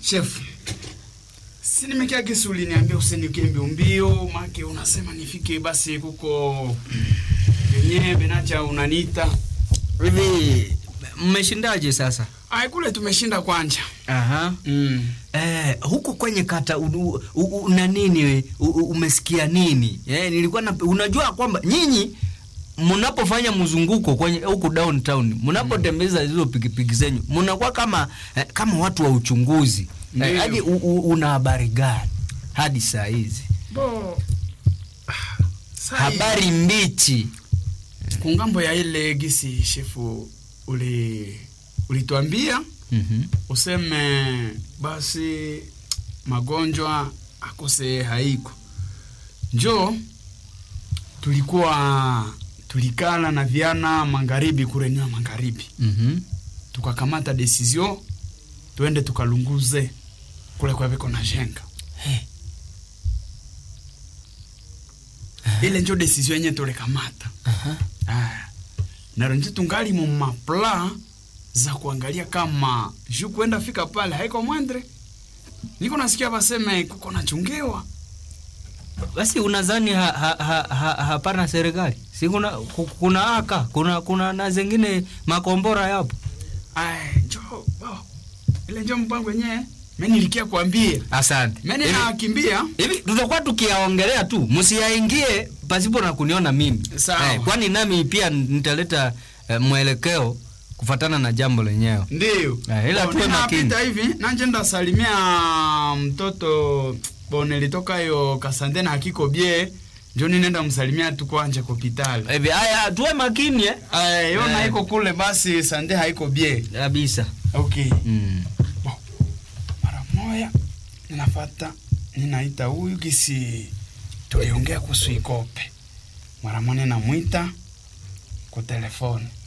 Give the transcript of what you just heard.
Chef, si nimekia kisi uliniambia usinikie mbio mbio, make unasema nifike basi kuko yenyewe benacha unaniita. Hivi mmeshindaje sasa? Ai, kule tumeshinda kwanja. Aha. Mm. Eh, huku kwenye kata u- u- u- na nini we? U- u- umesikia nini? Eh, nilikuwa na, unajua kwamba nyinyi mnapofanya mzunguko kwenye huku downtown, mnapotembeza hizo pikipiki zenyu, mnakuwa kama eh, kama watu wa uchunguzi. Eh, Ndiyo. hadi u- u- una habari gani hadi saa hizi? Bo. Ah, sai- Habari mbichi. kungambo ya ile gisi shefu uli ulituambia Mhm. useme basi magonjwa akose haiko njo tulikuwa tulikala na viana magharibi kurenywa magharibi Mhm. tukakamata desizio tuende tukalunguze kule kwaviko na jenga Hey. ile njo desizio yenye tulikamata Aha. Ah, naro nje tungali mu mapla za kuangalia kama juu kwenda fika pale haiko mwendre. Niko nasikia baseme kuko nachungiwa. Basi unadhani ha, ha, ha, ha, hapana serikali? Si kuna ku- kuna aka kuna kuna na zingine makombora yapo. Ai, njo oh, ile njo mpango wenyewe mimi nilikia kuambia. Asante. Mimi Hivi- nakimbia. Hivi tutakuwa tukiyaongelea tu, msiyaingie pasipo na kuniona mimi. Sawa. kwani nami pia nitaleta eh, mwelekeo kufatana na jambo lenyewe. Ndio. Ah, ila Oh, tuwe makini. ninapita hivi nanje ndasalimia mtoto bone litoka yo kasande na hakiko bie. Njo ninaenda msalimia tu kwanje kwa hospitali. Hivi haya tuwe makini eh. Ay, yona Eh. iko kule basi sande haiko bie. Kabisa. Okay. Mm. Mara moya ninafata ninaita huyu kisi tuliongea kuhusu ikope. Mara moja namwita kwa telefoni.